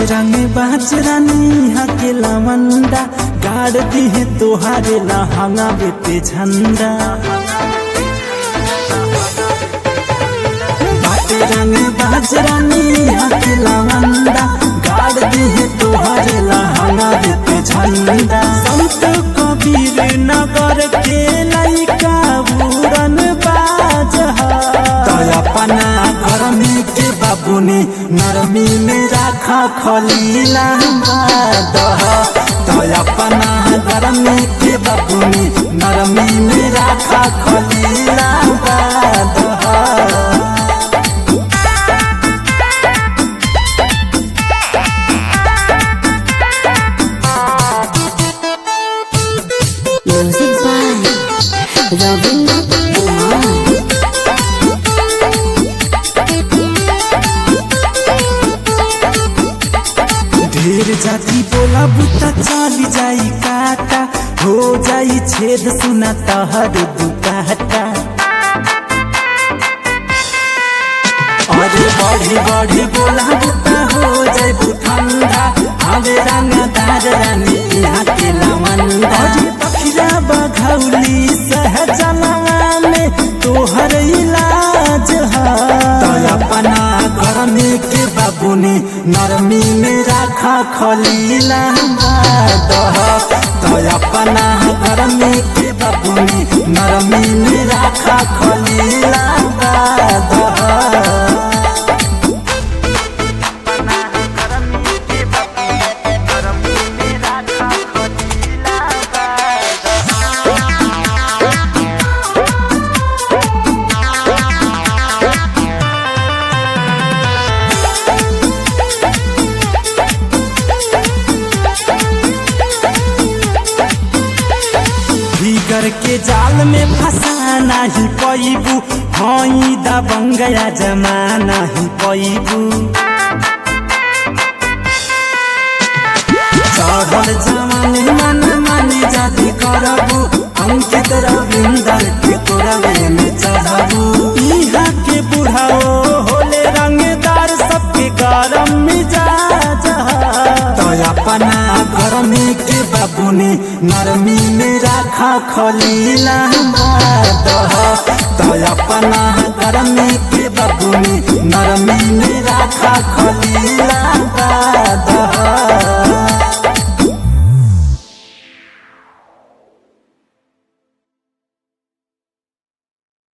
रंग बाज रानी हके लवंडा गाड़ दिहे तोहारे लहंगा बेटे झंडा बाटे रंग बाज रानी हके लवंडा गाड़ दिहे तोहारे लहंगा बेटे झंडा संत कबीर नगर के लइका बुरन बाज तय अपना घर में के बाबुनी नरमी में राखा खलीला दह तय अपना घर में के बाबुनी नरमी में राखा खलीला दह Music by Ravindra Kumar. ढेर जाति बोला बुता चली जाई काटा हो जाई छेद सुना तहर दुकाटा अरे बढ़ी बढ़ी बोला बुता हो जाई ठंडा हवे रंगदार रानी यहाँ के लवंदा अरे पखिया बघौली सहजनवा में तोहर इलाज है तय अपना घर में के बाबुनी नरमी में राखा खलीला दह तय अपना घर में के बाबुनी नरमी में राखा खलीला दह भीगर के जाल में फंसाना ही पैबू हई दबंगया जमाना ही पैबू चढ़ल जवानी मन मानी जाति करबू अंकित रविंदर के तोरवे में चढ़बू इहाँ के बुढ़ाओ होले रंगदार सबके गरम मिजाज तो अपना घर में के बाबुनी नरमी में राखा खलीला दह तो अपना घर में के बाबुनी नरमी में राखा खलीला